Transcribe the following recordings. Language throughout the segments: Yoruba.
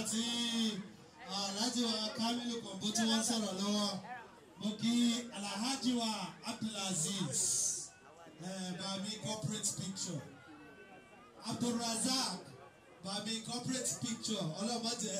tí alhaji wa kamilu kọ̀ǹbó tí wọ́n ń sọ̀rọ̀ lọ́wọ́ mo kí alhaji wa abdulaziz eh, bami corporate picture abdulrazak bami corporate picture ọlọ́mọdé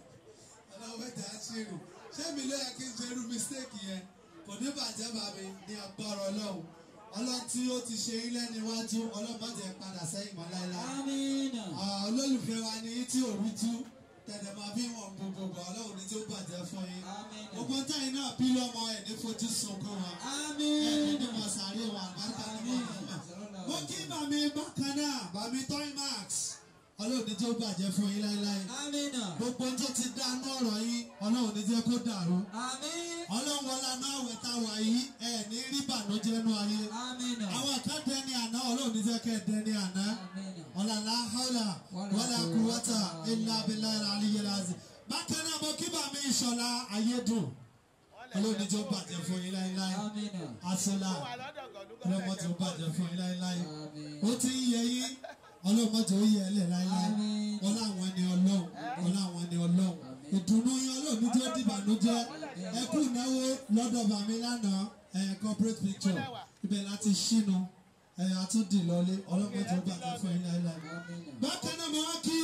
ọlọ́mọdé àṣírí ṣé mi ló yẹ kí n ṣe irú mistake yẹn kò ní bàjẹ́ bàmí ní agbára ọlọ́run ọlọ́run tí ó ti ṣe ilé níwájú ọlọ́mọdé padà sẹ́yìn mọ́ láéláé Amina. Ah, olólùfẹ́ wa ní tí òru tú tẹ̀lẹ̀ máa bí wọn gbogbo ọlọ́run ní tí ó bàjẹ́ fún yín Amina. gbogbo táyìn náà bí lọ́mọ ẹ̀ ní fojú sunkún wọn ẹ̀ ní Amina. mọ̀ sáré wọn àgbàkà ní mọ̀ mo kí bàmí bákan náà bàmí toy max ọlọ́run ní tí ó bàjẹ́ fún yín láéláé Amina. gbogbo tó ti dánú ọ̀rọ̀ yín ọlọ́run ní jẹ́ kó dàrú Amin. ọlọ́run wọlé náà wẹ̀ tá a wà yìí ẹ̀ ní rí bànújẹ́ nú ayé Amina. àwọn kan dẹni àná ọlọ́run ní jẹ́ kẹ́ ẹ dẹni àná Amina. ọ̀làlá haúlà wàlà kúwọ́tà ilà abilà àlìyéláàzì. bákan náà mo kí bàmí ìṣọ̀lá ayédùn ọlọ́run tí ó bàjẹ́ fún yín láéláé Amina. asọ́lá ọlọ́mọ tí ó bàjẹ́ fún yín láéláé Amin. ó ti ń yẹ yín ọlọ́mọ tí ó yẹ ẹ lẹ̀ láéláé Àmín. ọlá àwọn ẹni ọlọ́run ọlá àwọn ẹni ọlọ́run Àmín. ìdùnnú yín ọlọ́run tí ó dìbànújẹ́ ẹ kú ìnáwó lọ́dọ̀ bàmí lánàá ẹ̀ corporate picture ibẹ̀ láti ṣínú ẹ̀ àtúndì lọlé ọlọ́mọ tí ó bàjẹ́ fún yín láéláé Amina. bákan náà mo wá kí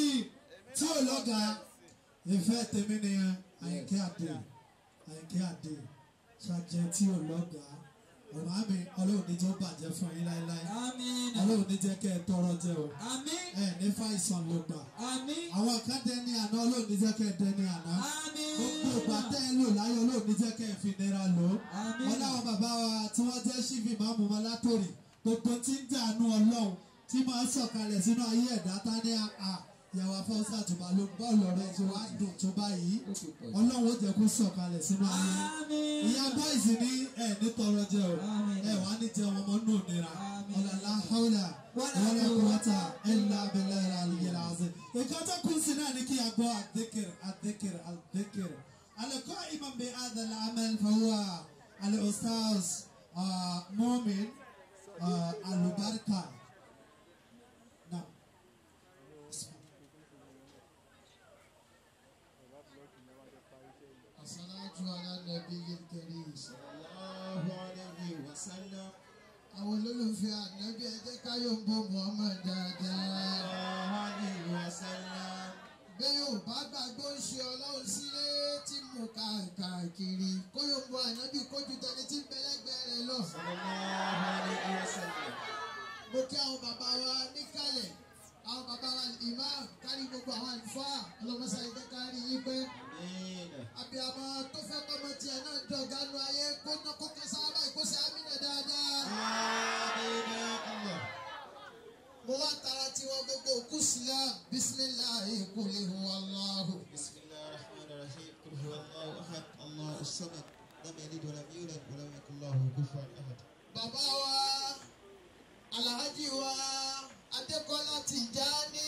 tí ò lọ́gà ìfẹ́ tèmi nìyẹn àyìnkẹ́ àdè àyìnkẹ́ àdè ṣàjẹ́ tí ò lọ́gà ọ̀rọ̀ àmì ọlọ́run ní jẹ́ ó bàjẹ́ fún yín láéláé Amina. ọlọ́run ní jẹ́ kẹ́ ẹ tọrọ jẹ o Amin. ẹ ní fàìsàn ló gbà Amin. àwọn kan dẹni àná ọlọ́run ní jẹ́ kẹ́ ẹ dẹni àná gbogbo ìgbà tẹ́ ẹ lò láyé ọlọ́run ní jẹ́ kẹ́ ẹ fi nira lò ó Àmín. wọn láwọn bàbá wa tí wọ́n jẹ́ ṣífì máa mú wọn látòrì gbogbo tí ń dànù ọlọ́run tí máa ń sọ̀kalẹ̀ sínú ayé ẹ̀dá tá ní àà ìyàwó afọ́nsá àtùbà ló ń bọ́ọ̀lù ọ̀rẹ́ tí wàá dùn tó báyìí ọlọ́run ó jẹ́ kó sọ̀kalẹ̀ sínú ayé Amin. ìyá bọ́ìsì ní ẹ̀ ní tọrọ jẹ o Àmín. ẹ̀ wá ní jẹun ọmọ nù nira Àmín. ọ̀làlá haúlà wọlé kúwọ́tà ẹ̀là abẹ́lẹ́ rẹ̀ àlùyẹ̀ làásì. nǹkan tó kún sí náà ní kí a gbọ́ àdékèrè àdékèrè àdékèrè. alẹ́kọ́ imam bẹ́ẹ̀ adàlẹ́ amẹ́l fọwọ́ alẹ́ ostars mọ́min alubarika. Now, As-salatu ala nabiyyil karim. sallallahu alayhi wa sallam. Àwọn olólùfẹ́ ànábì ẹ jẹ́ ká yóò bó Muhammad dáadáa. sallallahu alayhi wa sallam. Bí yóò bá gbàgbọ́ ń ṣe ọlọ́run sílé tí mo kà káàkiri. Kó yóò bó ànábì kójú tẹni tí ń bẹ́lẹ́gbẹ́ rẹ̀ lọ. sallallahu alayhi wa sallam. Mo kí àwọn bàbá wa níkàlẹ̀. Àwọn bàbá wa imam kárí gbogbo àwọn àlùfáà. Ọlọ́mọṣà ìjẹ́ kárí yín pé. Àmín. Àbíàmọ́ tó fẹ́ pọ́nmọ tiẹ̀ náà dọ̀gánu ayé kó ná kó kẹsàn-án báyìí kó ṣe àmínà dáadáa. Àmín ya Allah. mo wá tara tiwọn gbogbo òkú sílá bisimilahi kuli huwallahu. بسم الله الرحمن الرحيم قل هو الله احد الله الصمد لم يلد ولم يولد ولم يكن له كفوا احد bàbá wa alhaji wa adékọlá Tìjání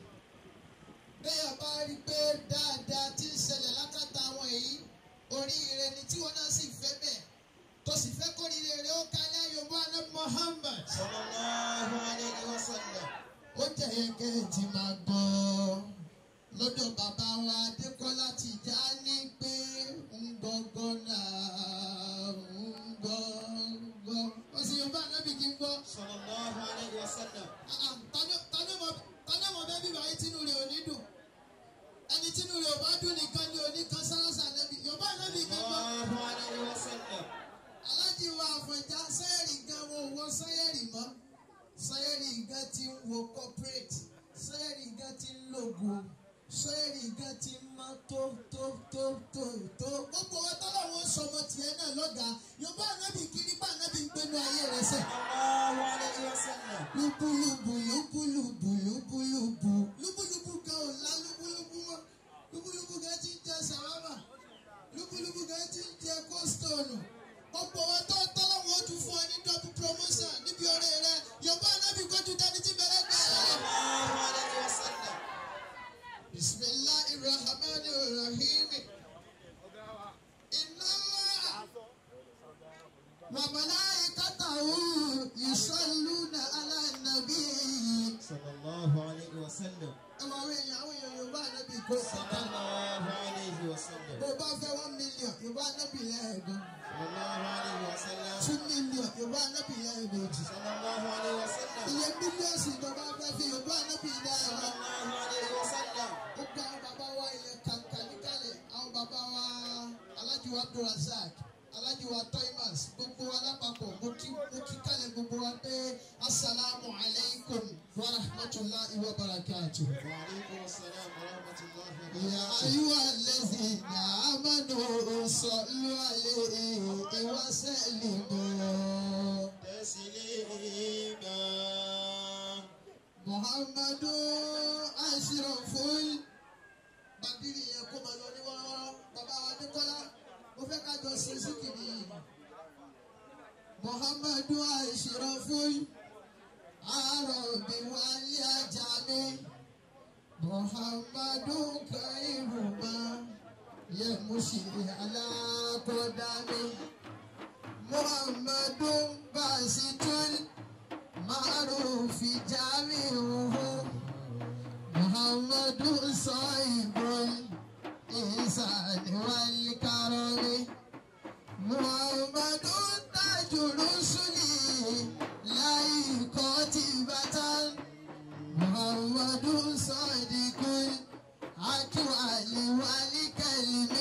bẹ́ẹ̀ bá rí i pé dáadáa ti ń ṣẹlẹ̀ lákàtà àwọn èyí oríire ni tí wọn náà sì fẹ́ bẹ́ẹ̀ tó sì fẹ́ kórìíre rẹ̀ ó kálẹ̀ yorùbá alẹ́ Muhammad. صلى الله عليه وسلم ó jẹ́ ẹgẹ́ tí máa gbọ́ lọ́dọ̀ bàbá wa adékọ́lá Tìjání pé ń gbọ́gbọ́ náà ń gbọ́gbọ́. wọ́n sì yorùbá anábì kí n gbọ́. صلى الله عليه وسلم Ah, ah, tani- tani mọ̀- tani mọ̀ bẹ́ẹ̀ bí báyìí tínú rẹ̀ ò ní dùn ẹni tínú rẹ̀ ò bá dùn nìkan ni ò ní kan sáráṣà anábì yorùbá anábì kí n gbọ́. الله عليه وسلم alájí wa àfọ̀njá sẹ́yẹ̀rì gan wo wọ sẹ́yẹ̀rì mọ́ sẹ́yẹ̀rì gan ti ń wo corporate sẹ́yẹ̀rì gan ti ń lògo sẹ́yẹ̀rì gan ti ń mọ́ tó tó tó tó tó gbogbo wa tọ́lá wọn sọmọ tiẹ̀ náà lọ́gàá yorùbá anábì kiri bá anábì ń gbénu ayé rẹ̀ sẹ́. الله عليه وسلم lúbúlúbú lúbúlúbú lúbúlúbú lúbúlúbú gan ò lá lúbúlúbú mọ́ lúbúlúbú gan ti ń jẹ sàrámà lúbúlúbú gan ti ń jẹ kóstóònù ọ̀pọ̀ wọn tó tọ́lọ́ wọn tún fún ọ ní double promotion níbi ọ̀rẹ́ rẹ yorùbá anábì kọjú dání tí bẹ̀rẹ̀ gbà rẹ. الله عليه وسلم bisimilahi rahman rahim iná wàmàláyé kàtàwù ìsọlúnà alánàbí. صلى الله عليه وسلم ẹ máa wọ èèyàn àwọn èèyàn yorùbá ànábì kó صلى الله عليه وسلم bó bá fẹ́ one million yorùbá ànábì lẹ́ẹ̀gan صلى الله عليه وسلم two million yorùbá ànábì lẹ́ẹ̀mejì صلى الله عليه وسلم iye mílíọ̀sì ìjọba fẹ́ fi yorùbá ànábì صلى lẹ́ẹ̀gan. الله عليه وسلم gbogbo àwọn bàbá wa ilẹ̀ kàǹkà níkàlẹ̀ àwọn bàbá wa alájùwà abdulrasaq alájùwà toimas gbogbo wa lápapọ̀ mo kí mo kí kálẹ̀ gbogbo wa pé asalaamu alaykum wa rahmatulahi wa barakatu. وعليكم السلام ورحمة الله Ya وبركاته ayyuha allazina amanu sallu alayhi wa sallimu. تسليما Muhammadu ashraful bàbírí yẹn kó máa lọ ní wọ́rọ́wọ́rọ́ bàbá wa Adékọ́lá mo fẹ́ ká jọ ṣe síkìrì yìí. Muhammadu ashraful arabi wali ajami Muhammadu kairuma yemushi alakodami Muhammadu basitul. معروف جامعه محمد صاحب الإحسان والكرم محمد تاج الرسل لا قاتبة محمد صادق الأكوال والكلم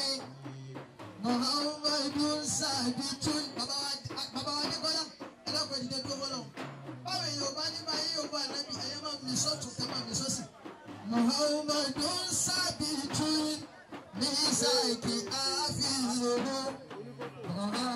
محمد ثابت bàbá wa débọ́lá ẹlẹ́kọ̀ọ́ ìdílé tó bọ́lọ̀ báwo èèyàn ò bá ní báyìí yóò bá ànábì ẹ̀yẹ́ máa mi sọ́tún kẹ́ máa mi sọ́sì. muhammadu sábìtú mísàkì àfihàn muhammadu